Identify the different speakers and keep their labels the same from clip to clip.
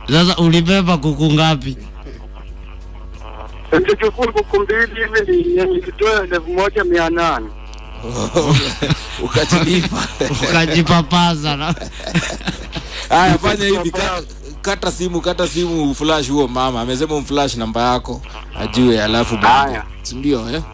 Speaker 1: Sasa ulibeba kuku ngapi?
Speaker 2: Nilichukua kuku mbili hivi ni- nilitoa elfu moja mia nane.
Speaker 3: ukajilipa
Speaker 1: Ukajipapaza na
Speaker 3: haya fanya hivi ka- kata simu kata simu flash huo mama amesema umflash namba yako ajue alafu
Speaker 2: Haya.
Speaker 3: sindio eh?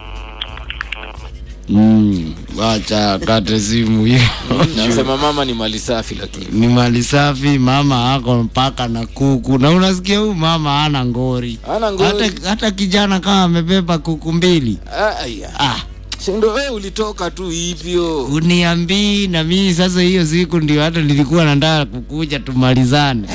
Speaker 1: mm, wacha kate simu hiyo.
Speaker 3: nasema mama ni mali safi lakini
Speaker 1: Ni mali safi, mama ako mpaka na kuku, na unasikia huyu mama hana ngori.
Speaker 3: ana ngori
Speaker 1: Hata, hata kijana kama amebeba kuku mbili
Speaker 3: aya
Speaker 1: ah,
Speaker 3: sindo we ulitoka tu hivyo
Speaker 1: uniambii na mimi sasa, hiyo siku ndio hata nilikuwa nataka kukuja tumalizane.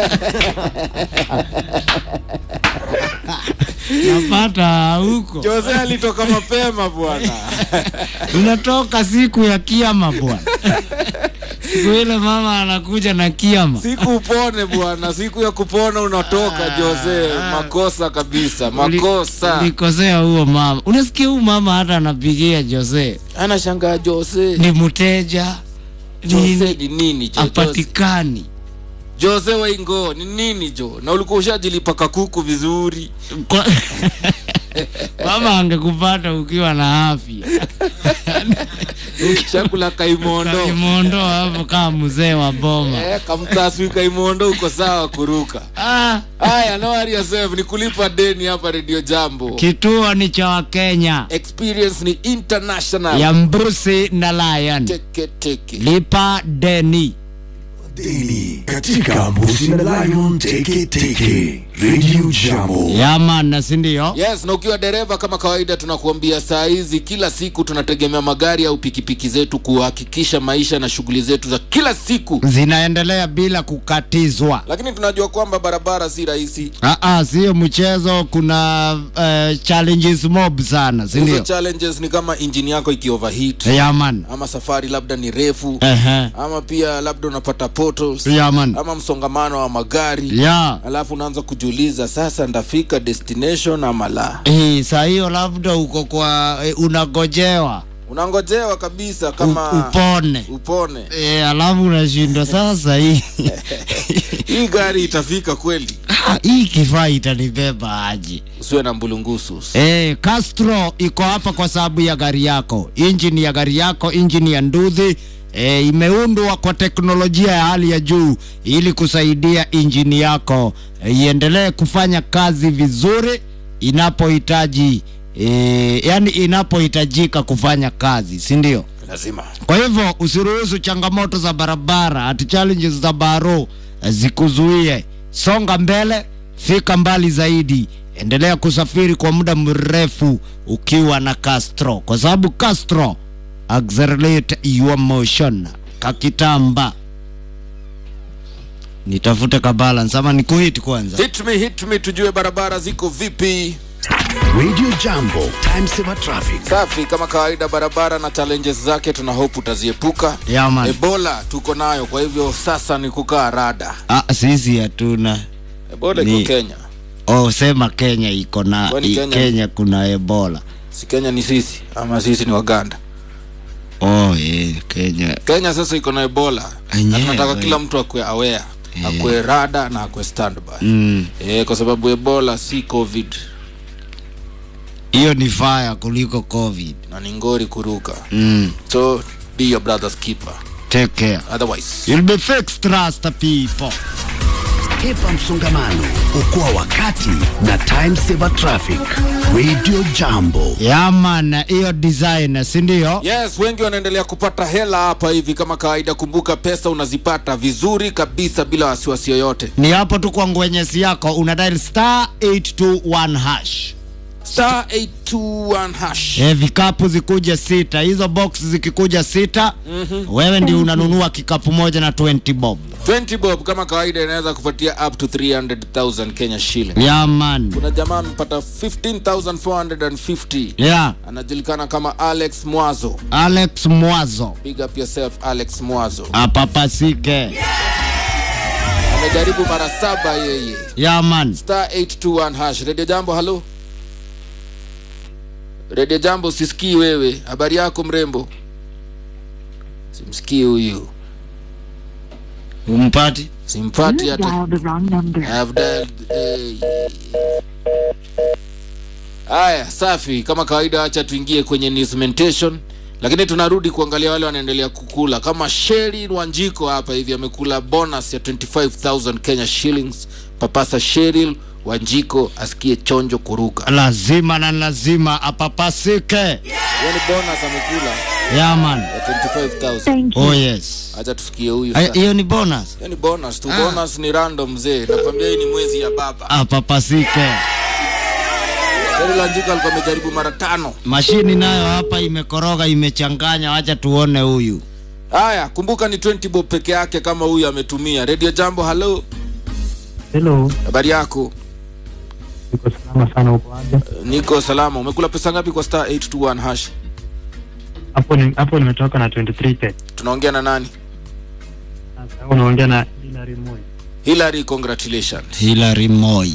Speaker 1: napata huko
Speaker 3: jose alitoka mapema bwana
Speaker 1: unatoka siku ya kiama bwana siku ile mama anakuja na kiama
Speaker 3: siku upone bwana siku ya kupona unatoka jose makosa kabisa makosa
Speaker 1: ulikosea huo mama unasikia huyu mama hata anapigia jose
Speaker 3: anashangaa jose
Speaker 1: ni mteja
Speaker 3: jose
Speaker 1: nini
Speaker 3: ni nini jo jose,
Speaker 1: apatikani
Speaker 3: jose waingo ni nini jo na ulikuwa ushajilipa kakuku vizuri
Speaker 1: Kwa- mama angekupata ukiwa na afya
Speaker 3: chakula kaimondo
Speaker 1: kaimondo hapo kama mzee wa boma
Speaker 3: Eh, kamtaswi kaimondo uko sawa kuruka
Speaker 1: ah,
Speaker 3: haya no worry yourself ni kulipa deni hapa redio jambo
Speaker 1: kituo ni cha wakenya
Speaker 3: experience ni international
Speaker 1: ya mbusi na lion
Speaker 3: teke teke
Speaker 1: lipa deni
Speaker 4: Daily katika Mbusi na Lion Teke Teke Radio Jambo.
Speaker 1: yamana sindio
Speaker 3: yes na ukiwa dereva kama kawaida tunakuambia saa hizi kila siku tunategemea magari au pikipiki zetu kuhakikisha maisha na shughuli zetu za kila siku
Speaker 1: zinaendelea bila kukatizwa
Speaker 3: lakini tunajua kwamba barabara si rahisi
Speaker 1: Aa, sio mchezo kuna uh, challenges mob sana
Speaker 3: hizo
Speaker 1: sindio
Speaker 3: challenges ni kama injini yako ikioverheat
Speaker 1: yaman
Speaker 3: ama safari labda ni refu
Speaker 1: Ehe.
Speaker 3: ama pia labda unapata portals
Speaker 1: yaman
Speaker 3: ama msongamano wa magari
Speaker 1: ya
Speaker 3: alafu unaanza kujiuliza sasa ndafika destination ama la
Speaker 1: hii saa hiyo labda uko kwa eh, unagojewa
Speaker 3: unangojewa kabisa
Speaker 1: u-
Speaker 3: kama
Speaker 1: upone
Speaker 3: upone
Speaker 1: e, alafu unashindwa sasa hii
Speaker 3: hii gari itafika kweli
Speaker 1: Ah, hii kifaa itanibeba aje
Speaker 3: usiwe na mbulungusu
Speaker 1: e, Castro iko hapa kwa sababu ya gari yako injini ya gari yako injini ya nduthi e, imeundwa kwa teknolojia ya hali ya juu ili kusaidia injini yako e, iendelee kufanya kazi vizuri inapohitaji e, yani inapohitajika kufanya kazi si ndio
Speaker 3: lazima
Speaker 1: kwa hivyo usiruhusu changamoto za barabara ati challenges za baro eh, zikuzuie songa mbele fika mbali zaidi endelea kusafiri kwa muda mrefu ukiwa na castro kwa sababu castro accelerate your motion kakitamba nitafute ka balance ama nikuhit kwanza
Speaker 3: hit me hit me tujue barabara ziko vipi
Speaker 4: Radio Jambo, time saver traffic.
Speaker 3: safi kama kawaida barabara na challenges zake tuna hope utaziepuka
Speaker 1: yeah, man.
Speaker 3: ebola tuko nayo kwa hivyo sasa ni kukaa rada
Speaker 1: ah, sisi hatuna
Speaker 3: ebola iko
Speaker 1: Ni-
Speaker 3: kenya
Speaker 1: oh, sema kenya iko na
Speaker 3: Kwani
Speaker 1: i-
Speaker 3: Kenya-
Speaker 1: kenya kuna ebola
Speaker 3: si kenya ni sisi ama sisi ni waganda
Speaker 1: oh, yeah, kenya
Speaker 3: kenya sasa iko na ebola na
Speaker 1: Enyewe.
Speaker 3: tunataka kila mtu akwe aware akwe rada na akwe standby
Speaker 1: mm.
Speaker 3: eh, kwa sababu ebola si covid
Speaker 1: hiyo ni faya kuliko covid
Speaker 3: na ni ngori kuruka
Speaker 1: mm.
Speaker 3: so be your brother's keeper
Speaker 1: take care
Speaker 3: otherwise
Speaker 1: you'll be fixed trust the people
Speaker 4: Hepa msongamano, okoa wakati na time saver traffic. Radio Jambo.
Speaker 1: yaman hiyo design sindio
Speaker 3: yes wengi wanaendelea kupata hela hapa hivi kama kawaida kumbuka pesa unazipata vizuri kabisa bila wasiwasi yoyote
Speaker 1: ni hapo tu kwa ngwenyesi yako una dial star 821 hash
Speaker 3: star 821 hash
Speaker 1: e, vikapu zikuja sita hizo box zikikuja sita mm-hmm. wewe ndio unanunua kikapu moja na 20 bob
Speaker 3: 20 bob kama kawaida inaweza kupatia up to 300000 kenya shilling
Speaker 1: yaman
Speaker 3: kuna jamaa amepata 15450
Speaker 1: yeah.
Speaker 3: anajulikana kama alex mwazo
Speaker 1: alex mwazo
Speaker 3: big up yourself alex mwazo
Speaker 1: apapasike
Speaker 3: amejaribu mara saba yeye
Speaker 1: yaman
Speaker 3: star 821 hash redio jambo halo redio jambo sisikii wewe habari yako mrembo simsikii huyu
Speaker 1: umpati
Speaker 3: simpati hata
Speaker 5: dialed the wrong number.
Speaker 3: I've dialed, eh. haya safi kama kawaida wacha tuingie kwenye newsmentation lakini tunarudi kuangalia wale wanaendelea kukula kama sheri wanjiko hapa hivi amekula bonus ya 25000 kenya shillings papasa sheril wanjiko asikie chonjo kuruka
Speaker 1: lazima na lazima apapasike
Speaker 3: yani bonus amekula
Speaker 1: yaman
Speaker 3: ya 25000
Speaker 5: Thank you.
Speaker 1: oh yes
Speaker 3: acha tusikie huyu
Speaker 1: Ay,
Speaker 3: sasa.
Speaker 1: hiyo ni bonus
Speaker 3: yani bonus tu bonus ni random mzee nakwambia hii ni mwezi ya baba
Speaker 1: apapasike
Speaker 3: sheril wanjiko alikuwa amejaribu mara tano
Speaker 1: mashini nayo hapa imekoroga imechanganya wacha tuone huyu
Speaker 3: haya kumbuka ni 20 bob peke yake kama huyu ametumia radio jambo halo
Speaker 6: Hello,
Speaker 3: habari yako
Speaker 6: niko salama sana uko aje?
Speaker 3: niko salama umekula pesa ngapi kwa star 821 hash
Speaker 6: Hapo ni hapo nimetoka na 23 pet.
Speaker 3: tunaongea na nani
Speaker 6: Sasa unaongea na Hilary Moi.
Speaker 3: hilary congratulations
Speaker 1: hilary moi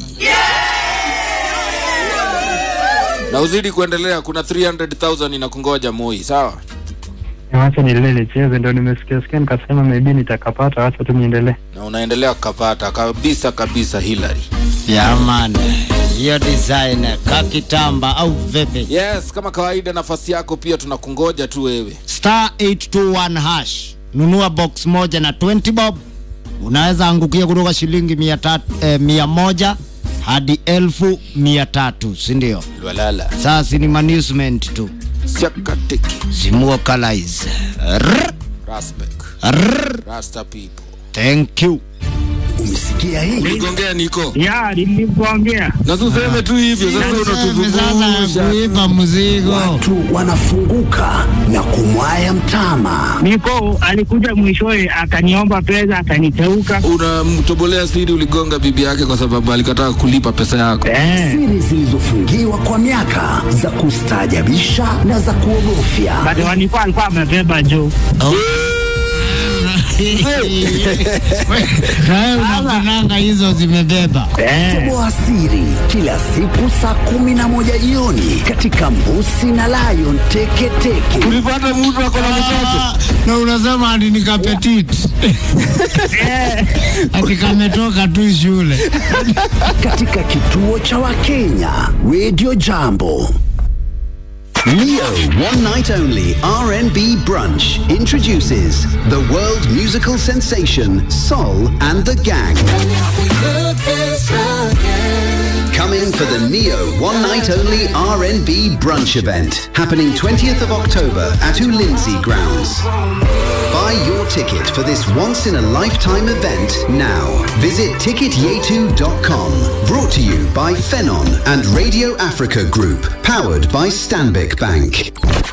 Speaker 3: na uzidi kuendelea kuna 300000 inakungoja moi sawa
Speaker 6: Wacha niendelee nicheze, ndio nimesikia sikia nikasema maybe nitakapata, wacha tu niendelee.
Speaker 3: na unaendelea kukapata kabisa kabisa hilary
Speaker 1: yaman hiyo design kakitamba au vipi
Speaker 3: yes kama kawaida nafasi yako pia tunakungoja tu wewe
Speaker 1: star 821 hash nunua box moja na 20 bob unaweza angukia kutoka shilingi mia, tatu, eh, mia moja hadi elfu mia tatu sindio
Speaker 3: lwalala
Speaker 1: sasa ni management tu
Speaker 3: siakateki
Speaker 1: zimuokalize
Speaker 3: raspek rasta people
Speaker 1: thank you
Speaker 4: Umesikia hii?
Speaker 3: uligongea niko
Speaker 6: Ya, nilikuongea.
Speaker 3: na tuseme tu hivyo sasa
Speaker 1: sasa
Speaker 3: unatuzungusha
Speaker 1: kuipa mzigo
Speaker 4: Watu wanafunguka na kumwaya mtama.
Speaker 6: Niko alikuja mwishowe akaniomba pesa akaniteuka.
Speaker 3: unamtobolea siri uligonga bibi yake kwa sababu alikataa kulipa pesa yako
Speaker 6: Eh,
Speaker 4: Siri zilizofungiwa kwa miaka za kustaajabisha na za kuogofya.
Speaker 6: but walikuwa alikuwa amebeba juu.
Speaker 1: nawe unapenanga hizo zimebeba
Speaker 6: Eh,
Speaker 4: Toboa siri kila siku saa kumi na moja jioni katika Mbusi na Lion Teketeke.
Speaker 3: ulipata mtu ako na mtoto
Speaker 1: Ah, na unasema ati ni kapetit ati kametoka tu shule
Speaker 4: katika kituo cha Wakenya Radio Jambo.
Speaker 7: Neo One Night Only R&B Brunch introduces the world musical sensation Sol and the Gang. Coming for the Neo One Night Only R&B Brunch event happening 20th of October at Ulinzi Grounds. Buy your ticket for this once in a lifetime event now. Visit ticketyetu.com. Brought to you by Phenon and Radio Africa Group. Powered by Stanbic Bank.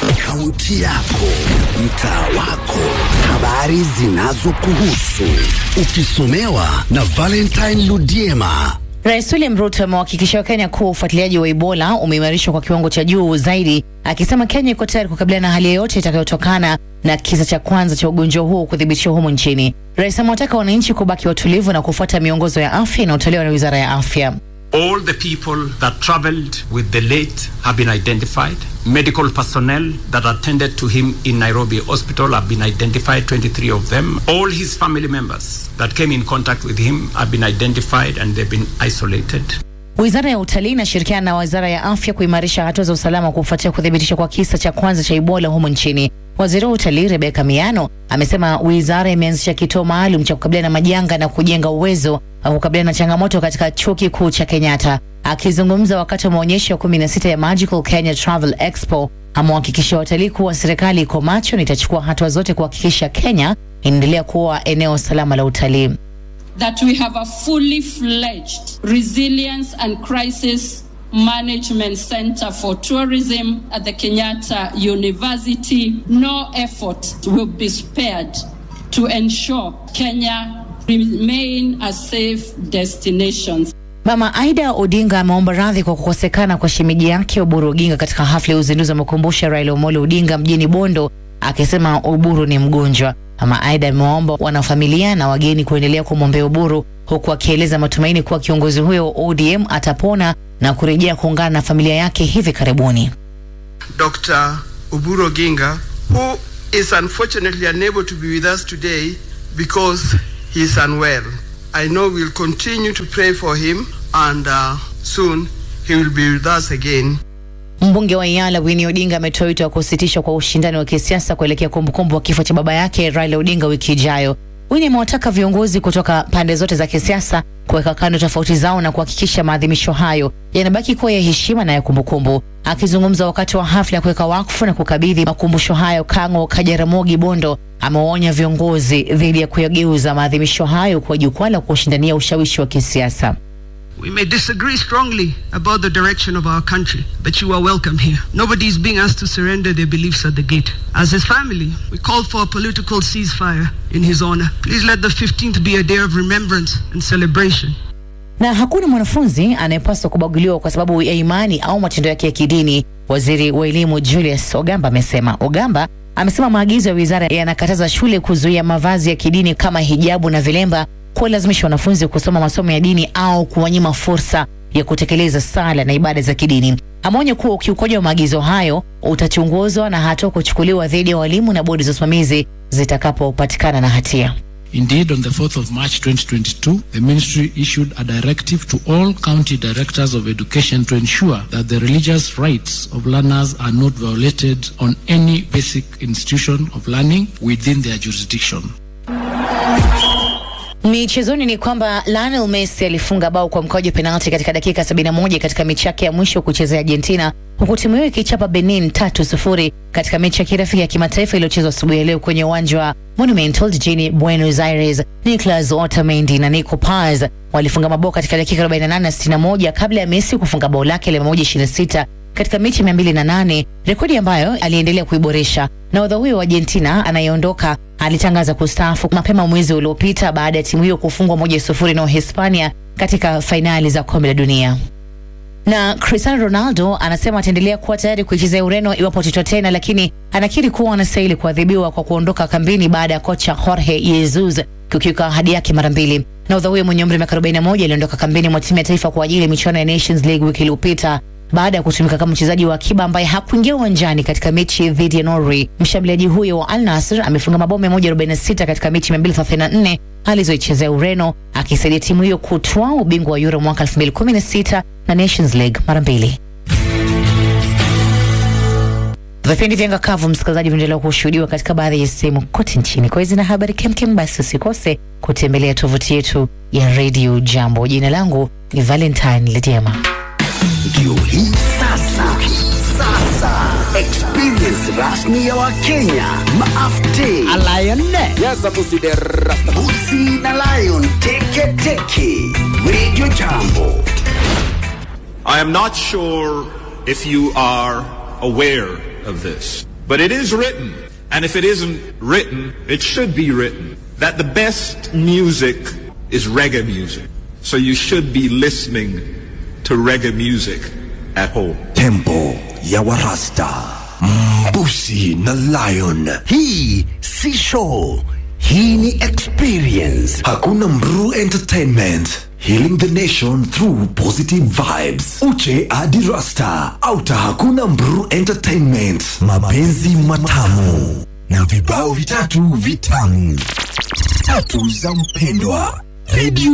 Speaker 4: Kaunti yako, mtaa wako, habari zinazokuhusu, ukisomewa na Valentine Ludiema.
Speaker 8: Rais William Ruto amewahakikishia Wakenya kuwa ufuatiliaji wa Ebola umeimarishwa kwa kiwango cha juu zaidi, akisema Kenya iko tayari kukabiliana na hali yoyote itakayotokana na kisa cha kwanza cha ugonjwa huo kuthibitishwa humu nchini. Rais amewataka wananchi kubaki watulivu na kufuata miongozo ya afya inayotolewa na wizara ya afya.
Speaker 9: All the people that traveled with the late have been identified. Medical personnel that attended to him in Nairobi Hospital have been identified, 23 of them. All his family members that came in contact with him have been identified and they've been isolated.
Speaker 8: Wizara ya utalii inashirikiana na wizara ya afya kuimarisha hatua za usalama kufuatia kuthibitishwa kwa kisa cha kwanza cha Ebola humu nchini. Waziri wa utalii Rebeka Miano amesema wizara imeanzisha kituo maalum cha kukabiliana na majanga na kujenga uwezo wa kukabiliana na changamoto katika chuo kikuu cha Kenyatta. Akizungumza wakati wa maonyesho ya 16 ya Magical Kenya Travel Expo, amewahakikishia watalii kuwa serikali iko macho na itachukua hatua zote kuhakikisha Kenya inaendelea kuwa eneo salama la utalii.
Speaker 10: that we have a fully fledged resilience and crisis management center for tourism at the Kenyatta University. No effort will be spared to ensure Kenya remain a safe destination.
Speaker 8: Mama Aida Odinga ameomba radhi kwa kukosekana kwa shemeji yake Oburu Oginga katika hafla ya uzinduzi wa makumbusho ya Raila Amolo Odinga mjini Bondo, akisema Oburu ni mgonjwa. Mama Aida amewaomba wanafamilia na wageni kuendelea kumwombea Oburu, huku akieleza matumaini kuwa kiongozi huyo wa ODM atapona na kurejea kuungana na familia yake hivi karibuni.
Speaker 11: Dr. Uburo Ginga, who is unfortunately unable to be with us today because he is unwell. I know we'll continue to pray for him, and uh, soon he will be with us again.
Speaker 8: Mbunge wa Iala Winnie Odinga ametoa wito wa kusitishwa kwa ushindani wa kisiasa kuelekea kumbukumbu wa kifo cha baba yake Raila Odinga wiki ijayo. Winnie amewataka viongozi kutoka pande zote za kisiasa kuweka kando tofauti zao na kuhakikisha maadhimisho hayo yanabaki kuwa ya heshima na ya kumbukumbu. Akizungumza wakati wa hafla ya kuweka wakfu na kukabidhi makumbusho hayo, Kang'o Kajaramogi Bondo amewaonya viongozi dhidi ya kuyageuza maadhimisho hayo kwa jukwaa la kushindania ushawishi wa kisiasa.
Speaker 5: We may disagree strongly about the direction of our country, but you are welcome here. Nobody is being asked to surrender their beliefs at the gate. As his family, we call for a political ceasefire in his honor. Please let the 15th be a day of remembrance and celebration.
Speaker 8: na hakuna mwanafunzi anayepaswa kubaguliwa kwa sababu ya imani au matendo yake ya kidini. Waziri wa elimu Julius Ogamba amesema. Ogamba amesema maagizo ya wizara yanakataza shule kuzuia mavazi ya kidini kama hijabu na vilemba, kuwalazimisha wanafunzi kusoma masomo ya dini au kuwanyima fursa ya kutekeleza sala na ibada za kidini. Ameonya kuwa ukiukaji wa maagizo hayo utachunguzwa na hatua kuchukuliwa dhidi ya walimu na bodi za usimamizi zitakapopatikana na hatia.
Speaker 12: Indeed, on the 4th of March 2022, the ministry issued a directive to all county directors of education to ensure that the religious rights of learners are not violated on any basic institution of learning within their jurisdiction.
Speaker 8: Michezoni ni kwamba Lionel Messi alifunga bao kwa mkwaju wa penalti katika dakika 71 katika mechi yake ya mwisho kuchezea Argentina, huku timu hiyo ikichapa Benin tatu sufuri katika mechi ya kirafiki ya kimataifa iliyochezwa asubuhi ya leo kwenye uwanja wa Monumental jijini Buenos Aires. Nicolas Otamendi na Nico Paz walifunga mabao katika dakika 48 na 61 kabla ya Messi kufunga bao lake la 126 katika mechi mia mbili na nane, rekodi ambayo aliendelea kuiboresha. Nahodha huyo wa Argentina anayeondoka alitangaza kustaafu mapema mwezi uliopita baada ya timu hiyo kufungwa moja sufuri na Uhispania katika fainali za kombe la dunia na Cristiano Ronaldo anasema ataendelea kuwa tayari kuichezea Ureno iwapo tito tena, lakini anakiri kuwa anastahili kuadhibiwa kwa kuondoka kambini baada ya kocha Jorge Jesus kukiuka ahadi yake mara mbili. Nahodha huyo mwenye umri wa miaka 41 aliondoka kambini mwa timu ya taifa kwa ajili ya michuano ya Nations League wiki iliyopita baada ya kutumika kama mchezaji wa akiba ambaye hakuingia uwanjani katika mechi dhidi ya Norway. Mshambuliaji huyo wa Al Nassr amefunga mabao 146 katika mechi 234 alizoichezea Ureno, akisaidia timu hiyo kutwaa ubingwa wa Euro mwaka 2016 na Nations League mara mbili. Vipindi vya ngakavu msikilizaji, vinaendelea kushuhudiwa katika baadhi ya sehemu kote nchini. Kwa hizi na habari kemkem, basi usikose kutembelea tovuti yetu ya Radio Jambo. Jina langu ni Valentine Lediema.
Speaker 4: Ndio hii sasa, sasa experience rasmi ya Wakenya maafte Busi na Lion teke teke Radio Jambo.
Speaker 13: I am not sure if you are aware of this, but it is written, and if it isn't written, it should be written, that the best music is reggae music. So you should be listening to reggae music at home.
Speaker 4: Tempo ya Warasta, Mbusi na Lion. Hii si show, hii ni experience. Hakuna Mru Entertainment. Healing the nation through positive vibes. Uche hadi Rasta. Auta hakuna Mru Entertainment. Mapenzi matamu na vibao vitatu vitamu. Tatu za mpendwa. Radio